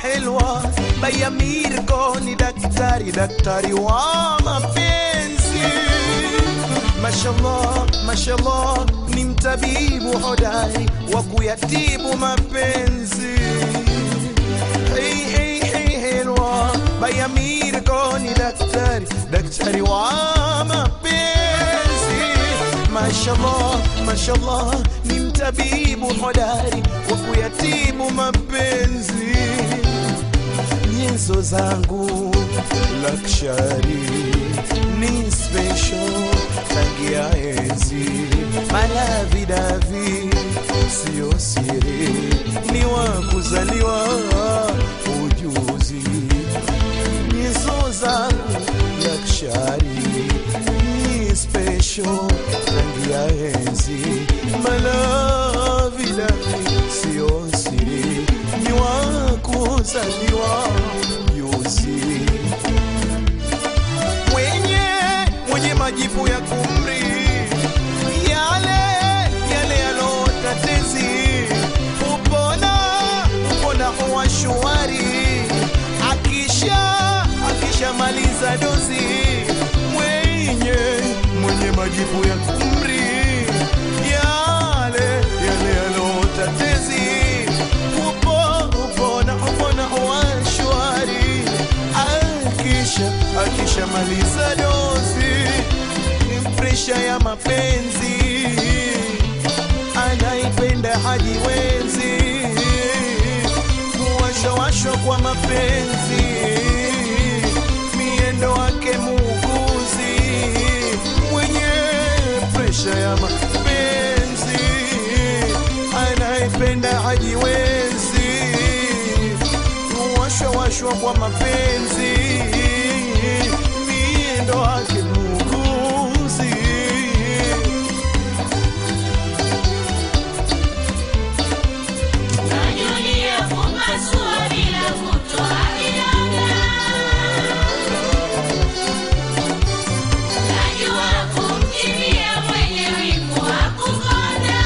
helwa bayamirko ni daktari daktari wa mapenzi mashallah mashallah ni mtabibu hodari wa kuyatibu mapenzi hey, hey, hey, helwa bayamirko ni daktari daktari wa mapenzi mashallah mashallah ni mtabibu hodari wa kuyatibu mapenzi nyenzo zangu lakshari ni special tangia enzi malavidavi sio siri ni wa kuzaliwa ujuzi nyenzo zangu lakshari ni special tangia enzi malavidavi sio siri ni wa kuzaliwa ujuzi mwenye mwenye majibu ya kumri yale yale yalotatezi upona upona huwa shwari akisha akishamaliza dozi mwenye mwenye majibu ya kumri yale yale yalotatezi upo upona upona huwa shwari akisha akishamaliza dozi ni presha ya mapenzi anaipenda hajiwezi kuwashawashwa kwa mapenzi miendo wake muuguzi mwenye presha ya mapenzi anaipenda hajiwezi kuwashawashwa kwa mapenzi miendo wake muuguzi Najulia kupasua bila kutoa vidonda. Najua kumkimbia mwenye wivu wa kukonda.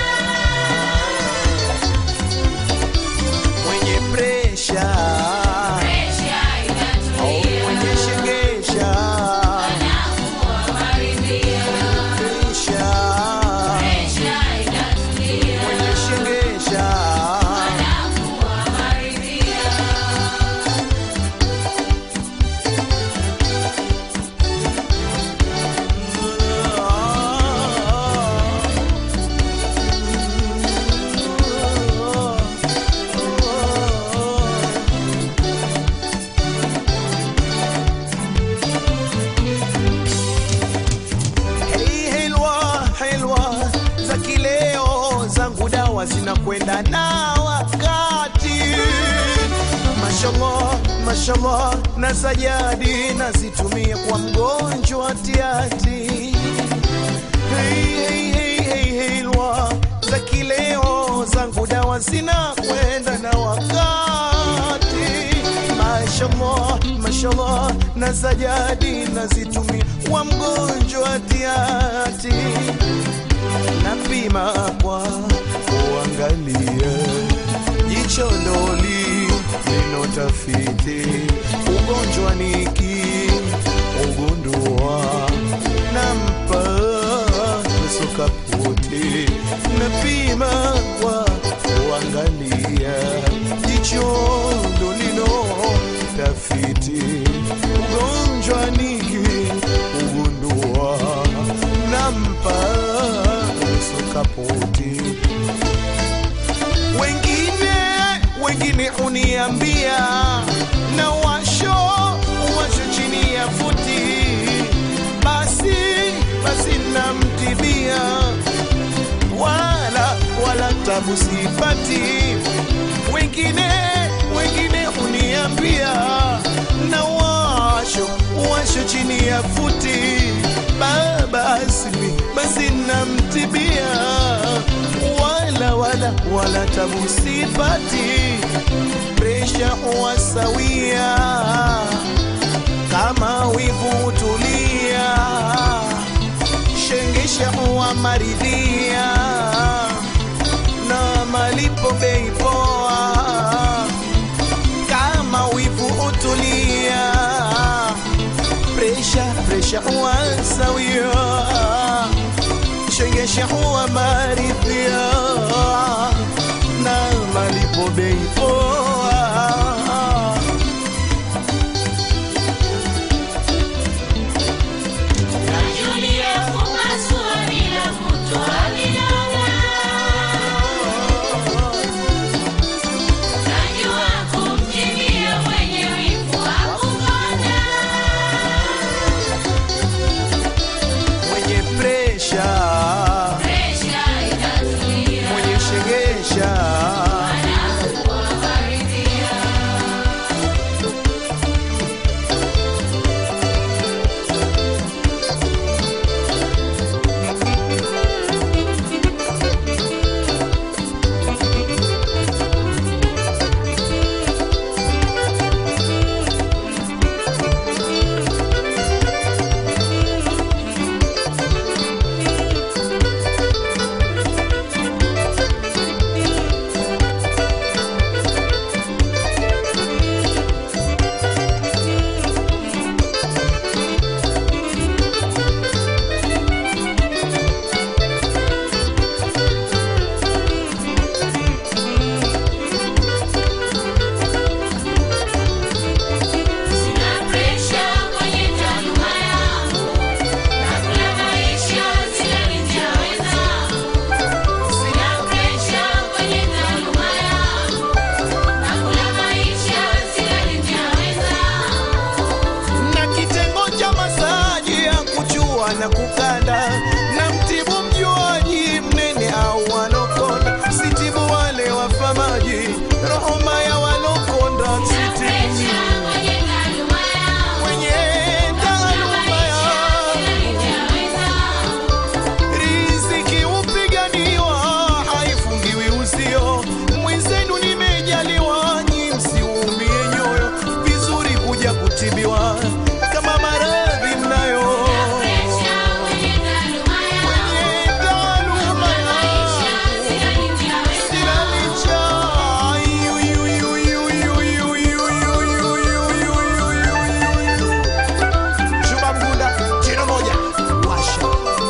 mwenye presha Presha inatulia, mwenye shegesha anakuwa maridhia. presha Presha inatulia, mwenye shegesha anakuwa maridhia. Hey, helwa helwa za kileo zangu dawa zinakwenda na wakati mashallah mashallah na sajadi nazitumia kwa mgonjwa tiati hey, hey, hey, hey, helwa za kileo zangu dawa zinakwenda na wakati mashallah mashallah na sajadi nazitumia kwa mgonjwa tiati napima kwa kuangalia jicho ndoli neno tafiti ugonjwa niki ugundua nampa nusu kaputi napima kwa kuangalia jicho ndolino tafiti ugonjwa niki ugundua nampa nusu kaputi wengine wengine uniambia na washo washo chini ya futi basi basi namtibia wala wala tabu sipati wengine wengine uniambia na washo washo chini ya futi babasi basi namtibia wala wala wala tabu sipati presha huwa sawia kama wivu tulia shengesha huwa maridhia na malipo bei poa shengesha huwa sawia shengesha huwa maridhia na malipo bei poa Najulia kupasua bila kutoa vidonda. Najua kumkimbia mwenye wivu wa kukonda. mwenye presha Presha inatulia, mwenye shengesha anakuwa maridhia. Sina presha kwenye taaluma yangu, nakula maisha silali njaa wenzangu. Sina presha kwenye taaluma yangu, nakula maisha silali njaa wenzangu. na kitengo cha masaji ya kuchua na kukanda na mtibu mjuaji mnene au walokonda sitibu wale wafamaji roho maya walokonda Sina sitibu presha kwenye taaluma yangu, mwenye nakula taaluma maisha ya silali njaa wenzangu. riziki upiganiwa haifungiwi uzio mwenzenu nimejaliwa nyi msiumie nyoyo vizuri kuja kutibiwa kama maradhi mnayo Presha kwenye taaluma yangu, Kwenye taaluma maisha yangu, silali njaa wenzangu. sina licha. Yu, yu, yu, yu, yu, yu, yu, yu, yu, yu, yu, yu, yu. Juma Mgunda, jino moja, washa.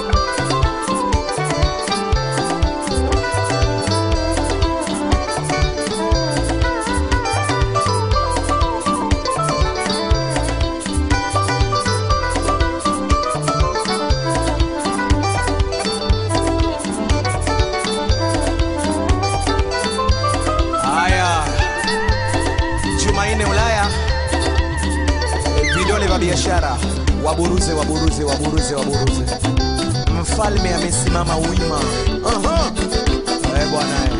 Haya, Jumanne Ulaya, vidole vya biashara, waburuze, waburuze, waburuze, waburuze. Mfalme amesimama wima. Aha. Eh, bwana eh.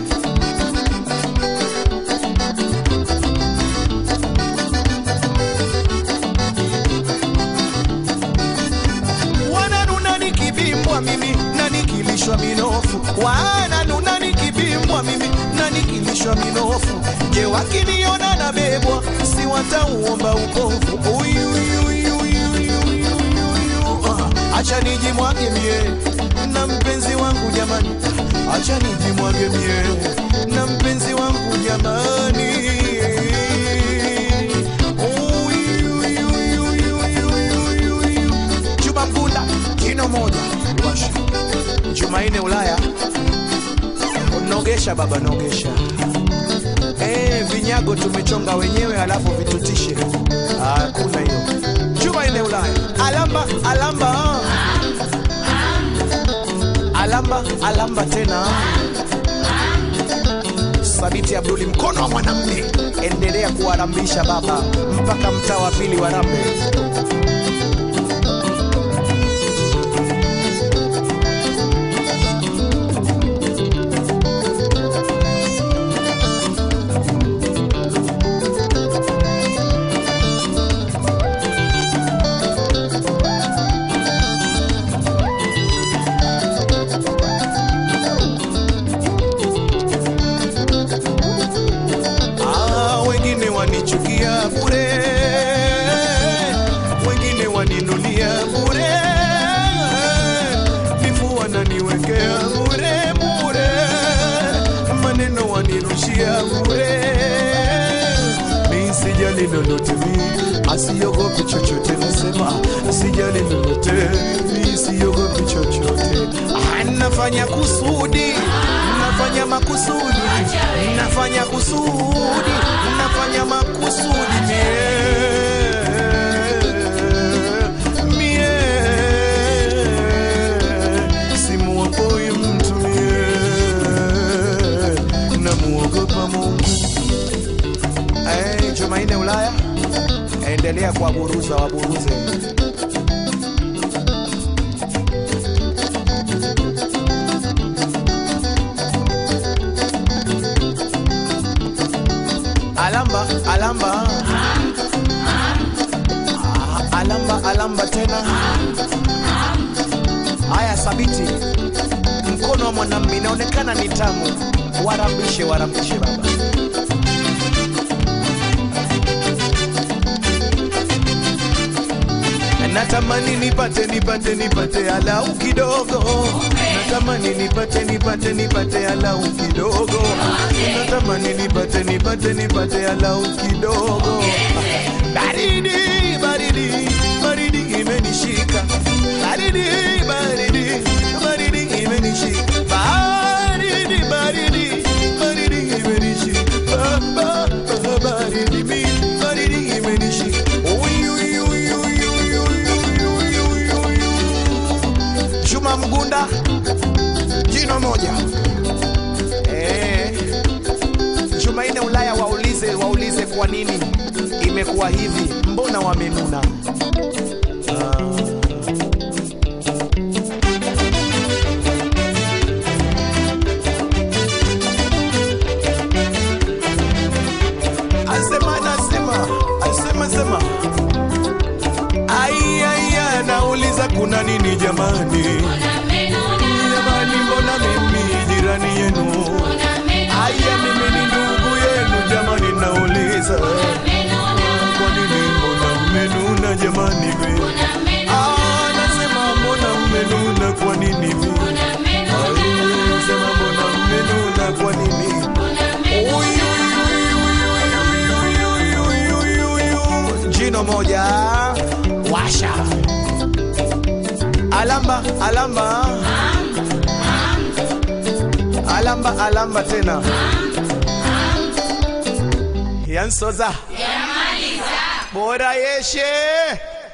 wananuna nikibimbwa mimi na nikilishwa minofu wananuna nikibimbwa mimi na nikilishwa minofu je wakiniona na bebwa si watauomba ukovu Uyu, uyu, uyu, uyu, uyu, uyu, uyu. Ah, acha nijimwage mie na mpenzi wangu jamani acha nijimwage mie na mpenzi wangu jamani Uyu, uyu, uyu, uyu, uyu, uyu, uyu. Juma Mgunda, jino moja washa. Jumanne Ulaya, nogesha baba, nogesha. Eh, vinyago tumechonga wenyewe halafu vitutishe. Hakuna hiyo. Jumanne Ulaya, alamba alamba, alamba alamba tena. Sabiti Abduli, mkono wa mwanamume, endelea kuwarambisha baba mpaka mtaa wa pili warambe. Ah, wengine wanichukia bure, wengine waninunia bure, vifu wananiwekea bure bure, maneno wanirushia bure, mi sijali lolote mi, asiogopi chochote nasema sijali lolote mi siogopi chochote Ah, nafanya kusudi nafanya makusudi nafanya kusudi nafanya makusudi mie mie simuogoi mtu mie namuogopa Mungu Eh, Jumanne Ulaya, endelea kuwaburuza waburuze. Alamba, alamba. Ah, Alamba, alamba tena. Haya, sabiti mkono wa mwanamume inaonekana ni tamu. Warambishe, warambishe baba. natamani nipate nipate nipate alau kidogo natamani nipate nipate nipate alau kidogo natamani nipate nipate nipate alau kidogo baridi baridi baridi imenishika baridi baridi baridi imenishika baridi baridi baridi imenishika Ba- ba- ba- baridi mi baridi imenishika Uy, uy, uy, uy, uy, uy, uy, uy, uy, uy, uy. Juma Mgunda jino moja eh. Jumanne Ulaya waulize waulize kwa nini imekuwa hivi, mbona wamenuna? Asema nasema asema sema Aiya, nauliza kuna nini jamani? Jamani, mbona mimi jirani yenu? Aya, mimi ni ndugu yenu jamani, nauliza kwa nini mbona mmenuna jamani? we? Ah, nasema mbona mmenuna kwa nini? we? Ai, nasema mbona mmenuna kwa nini? Uy, uy, uy, uy, uy, uy, uy, uy, uy, uy. Jino moja washa alamba alamba alamba alamba tena yansoza bora yeshe